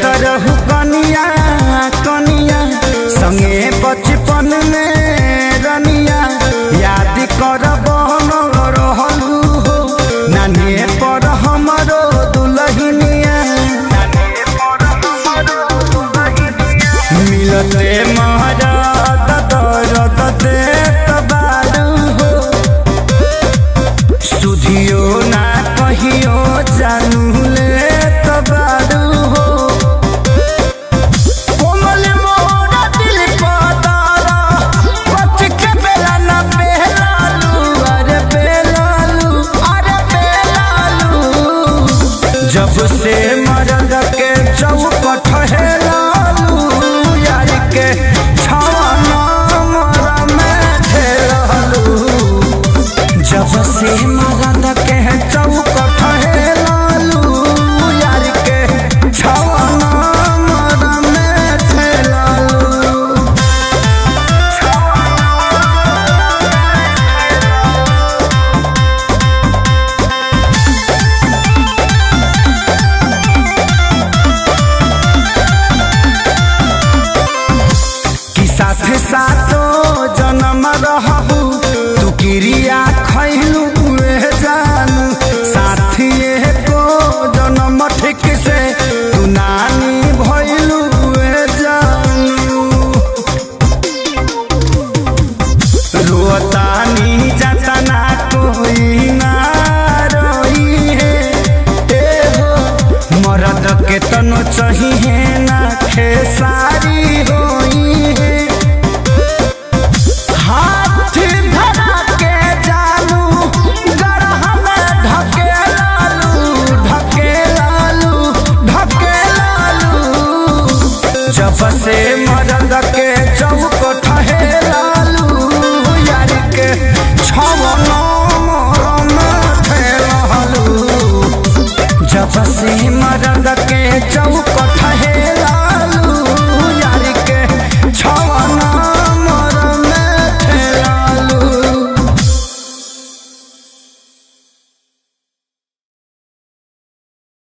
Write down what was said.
रहू कनिया कनिया संगे बचपन में रनिया याद कर बहन रहलू हो नानी पर हमरो दुलहिनिया मिलते महाराज दरद देत बारू हो सुधियो ना कहियो जानू ले तबारू हो कोमल मोरा दिल पतारा बच के बेला ना बेलालू अरे बेलालू अरे बेलालू जब से मरद के चौकट हेलालू यार के छाना मरा में खेलालू जब से मरद के चौकट हेलालू यार के छाना मरा में खेलालू कि साथ सातो जन्म रहू तू क्रिया खैलू उहे जानू साथिए को जन्म ठीक से तू नानी भैलू उहे जानू रोतानी जतना कोई ना रोई है ए हो मरद के तनो चाहिए ना खेसारी होई है हाथ धरा के जानू गरह में ढके लालू ढके लालू ढके लालू जब से मरद के चौक ठहे लालू यार के छव नंबर में ठहलू जब से मरद के चौक ठहे